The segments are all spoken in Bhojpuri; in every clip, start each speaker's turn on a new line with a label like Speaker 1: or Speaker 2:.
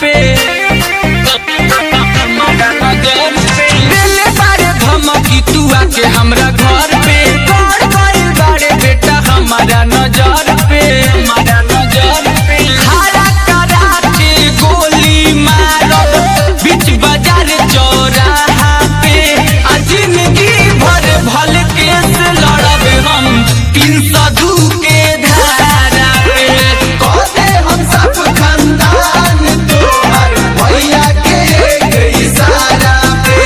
Speaker 1: पे दिले बारे धमकी तू आके हमरा घर पे गौर गइल बारे बेटा हमारा नजर पे हमारा नजर पे खड़ा करा के गोली मारब बीच बाजार चौराहा पे आ जिंदगी भर भल केस लड़ब हम तीन सौ दू के धारा पे
Speaker 2: कहते हम सब खानदान तोहर भैया के एक इशारा पे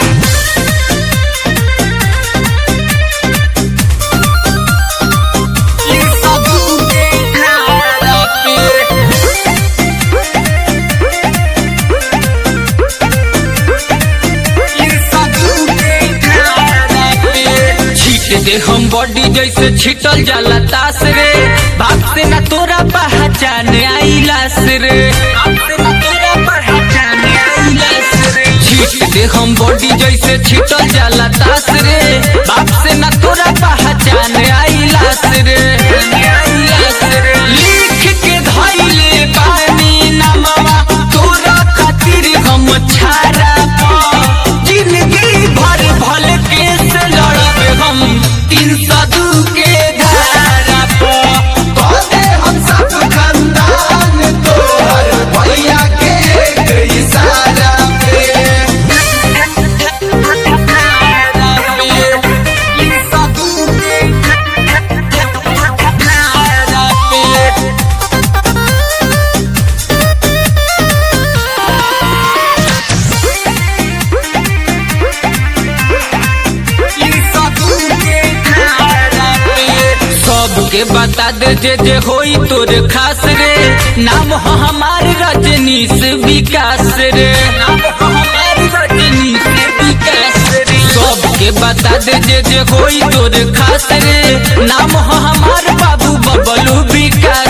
Speaker 1: तीन सौ दू के धारा पे छीट दे हम बॉडी जैसे छिटल जाला तास रे बाप से ना तोरा पहचान आईलास रे बाप से ना तोरा पहचान आईलास रे छीट दे हम बॉडी जैसे छिटल जाला तास रे बाप से ना तोरा पहचान आईलास रे आईलास रे लिख के धइले पानी नमवा तोरा खातिर हम छाड़ा पा जिंदगी भर भल केस लड़ब हम तीन सौ दू के धारा पर
Speaker 2: कहते हम सब खानदान तोहर भैया के एक इशारा पे
Speaker 1: तीन सौ दू के धारा पे सबके बता दे जे जे होई तोर खास रे नाम हो हमार रजनीश विकास रे नाम हो हमार रजनीश विकास रे सबके बता दे जे जे होई तोर खास रे नाम हो हमार बाबू बबलू विकास